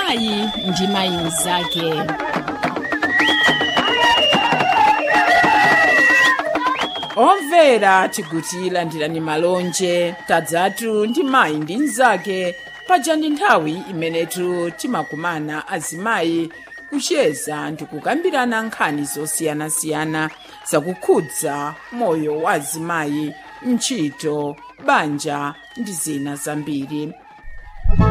mayi ndi mayi mnzake omvera tikutilandirani malonje tadzatu ndi mayi ndi mnzake paja ndi nthawi imenetu timakumana azimayi kucheza ndi kukambirana nkhani zosiyanasiyana zakukhudza moyo wa azimayi ntchito banja ndi zina zambiri